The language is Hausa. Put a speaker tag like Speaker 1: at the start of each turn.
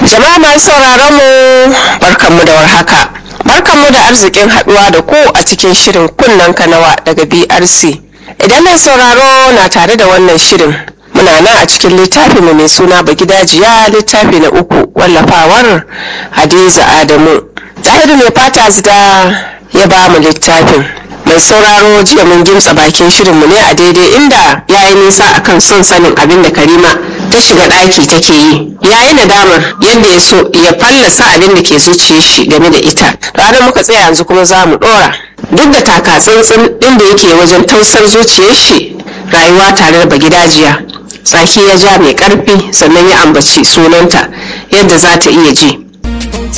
Speaker 1: Jama'a masu sauraron mu barkanmu da warhaka. Barkanmu da arzikin haduwa da ku a cikin shirin kunnen kanawa daga BRC. Idan mai sauraro na tare da wannan shirin muna nan a cikin littafi mai suna Bagidajiya littafi na uku wallafawar Hadiza Adamu. Zahiru mai fata zida ya ba mu littafin. mai sauraro jiya mun gimtsa bakin shirinmu ne a daidai inda ya yi nisa akan son sanin abin da karima ta shiga ɗaki take yi ya yi nadamar yadda ya so ya fallasa abin da ke zuciyar shi game da ita ranar muka tsaya yanzu kuma za mu ɗora duk da taka tsantsin ɗin da yake wajen tausar zuciyar shi rayuwa tare da bagidajiya tsaki ya ja mai ƙarfi sannan ya ambaci sunanta yadda za ta iya ji